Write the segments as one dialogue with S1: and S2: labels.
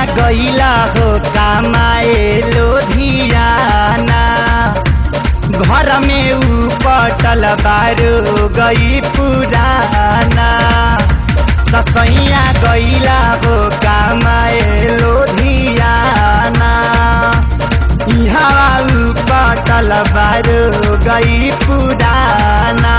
S1: गईला हो कमाए लोधियाना घर में ऊ पटल बारो गई पुराना दसैया गईला हो कमाए लोधियाना यहाँ ऊ पटल बारो गई पुराना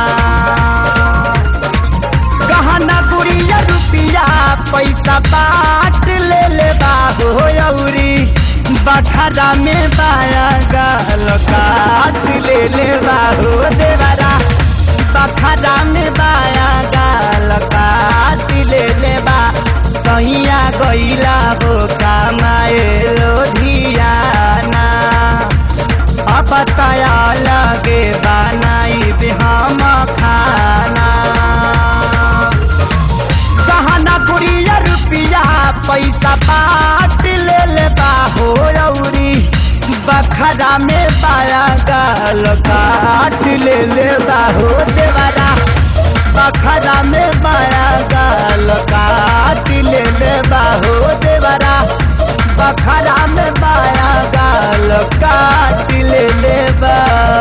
S1: गहना गुड़िया रुपिया पैसा बाट ले ले बाबो औरी बखरा में बाया गाल काट ले ले बाबो देवरा बखरा में बाया गाल काट ले ले बा सैया गईला हो कमाए लोधियाना अब तया लगे बनाई हम खाना गहना गुड़िया रुपिया पैसा बाट ले ले बाहो औरी बखरा में पाया गाल काट ले ले बाहो देवरा बखरा में पाया गाल काट ले ले बाहो देवरा बखरा में पाया गाल काट ले ले बा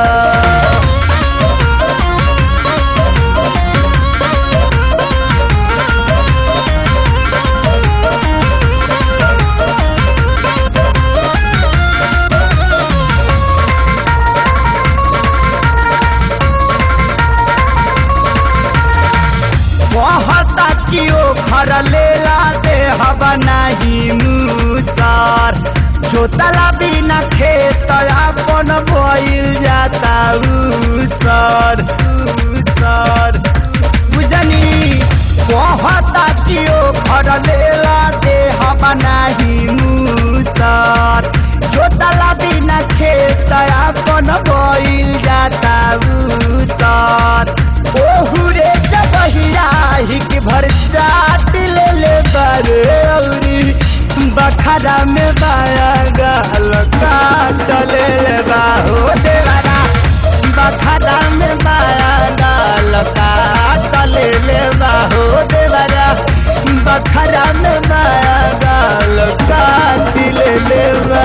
S1: कहता कि ओ घर लेला दे हवा नहीं मूसर जोतला बिना खेत अपन बोइल जाता उसर उसर बुझनी कहता कि ओ घर लेला दे हवा नहीं मूसर जोतला बिना खेत अपन बोइल जाता उसर ओहुरे जबहिया हिक भर चाट ले ले बारे औरी बखरा में बाया गाल काट ले ले बाहो देवारा बखरा में बाया गाल काट ले ले बाहो देवारा बखरा में बाया गाल काट ले ले बा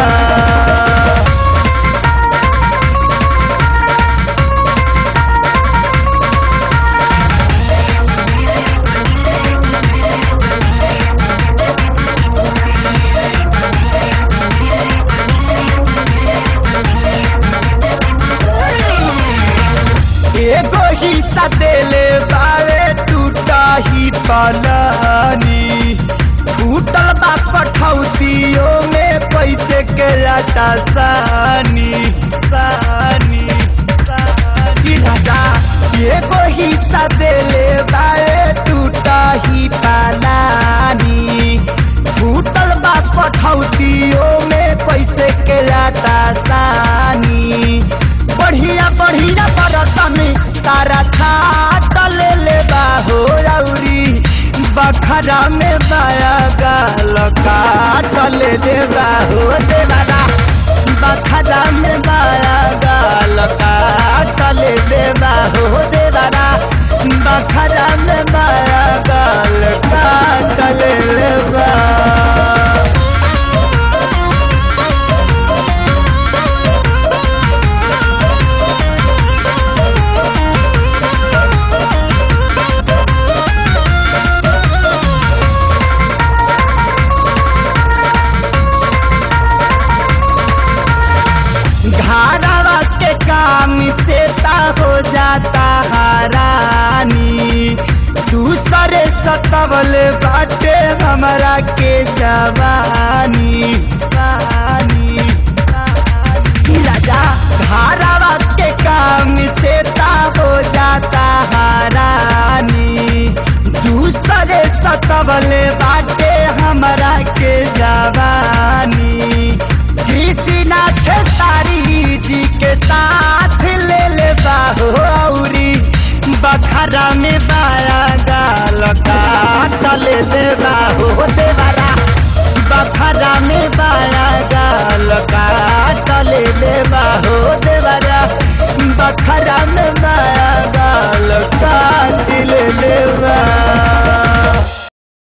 S1: एगो हिस्सा देले बावे टूटा ही पलानी टूटल बा पठौतियों में पैसे के आटा सानी सानी सानी राजा एगो हिस्सा देले बावे टूटा ही पलानी टूटल बा पठौतियों में पैसे के आटा सानी बढ़िया बढ़िया बरत में सारा छाट ले ले बाहो औरी बखरा में बाया गाल काट ले ले बाहो देवारा बखरा में बाया गाल काट ले ले बाहो देवारा बखरा में बाया गाल काट ले ले बा घारावा के काम से ता हो जाता हरानी दूसरे सतवल बाटे हमरा के जवानी पानी राजा घारावा के काम से ता हो जाता हरानी दूसरे सतवल बाटे हमरा के जवानी कृष्णनाथ तारी जी के साथ ले ले बाहो औरी बखरा में बाया गाल काट ले ले बाहो देवरा बखरा